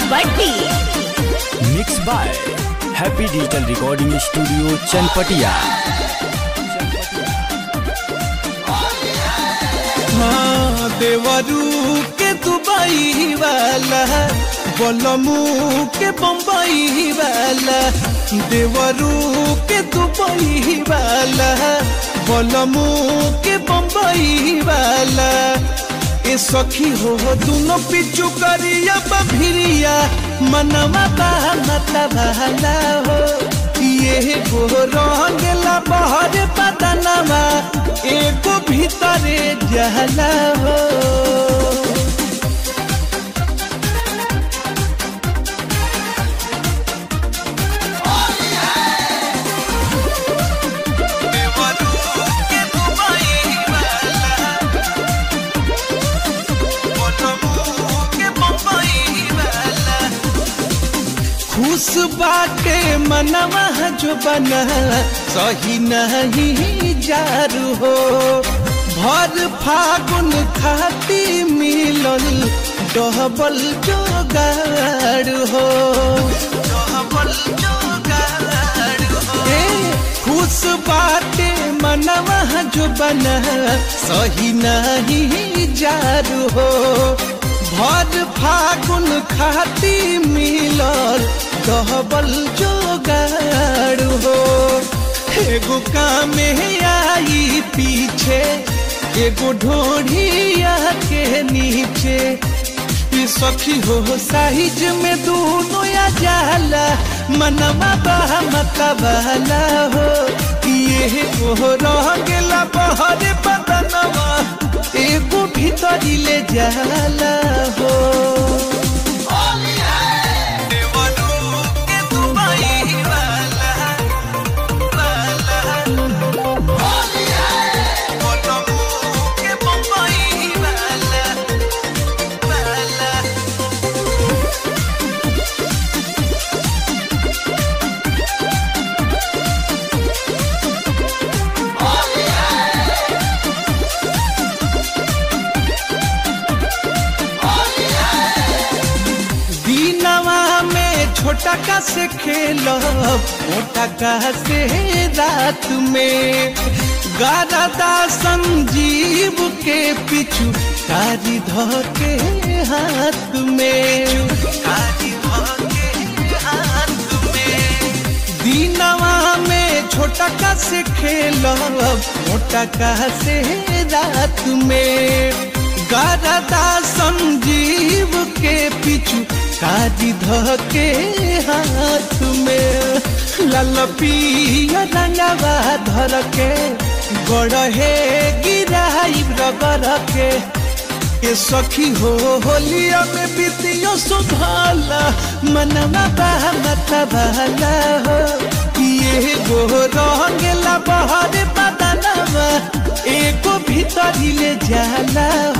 Batti mix by happy digital recording studio Chanpatia हाँ देवरू के दुबई वाला बलमू के बम्बई वाला देवरू के दुबई वाला बलमू के बम्बई वाला ए सखी हो दोनों पिचु करिया बभिरिया मनवा बा मतलब भाला हो ये गो रंगला बहर बदनवा एगो भीतरे जहला हो खुश बाटे मनवा जो बना सही नहीं जारू हो भर फागुन खाती मिलल डबल जोगाड़ हो डबल जोगाड़ हो ए, खुश बाटे मनवा जो बना सही नहीं जारू हो भर फागुन खाती मिलल डबल जोगाड़ हो एगो कामे आई पीछे एगो ढोढ़िया के नीचे ई सखी हो साइज में दोनों या जाला मनवा बहा मतवाला हो ये हो रंगला बहरे बदनवा एगो भीतरी ले जाला हो दीनवा में छोटा का से खेलो मोटा का से रात में गारदा संजीव के पिछू कारी धोके हाथ में कारी धोके हाथ में दीनवा में छोटा का से खेलो मोटा का से रात में गारदा संजीव के पिछू काजी धके हाथ में लाल पिया रंगवा धर के गढ़े गिराई रगर के ये सखी हो होलिया में बीतियो सुधाला मनवा बहा मत भाला हो ये गो रंगला बहरे बदनवा एको भीतरी ले जाला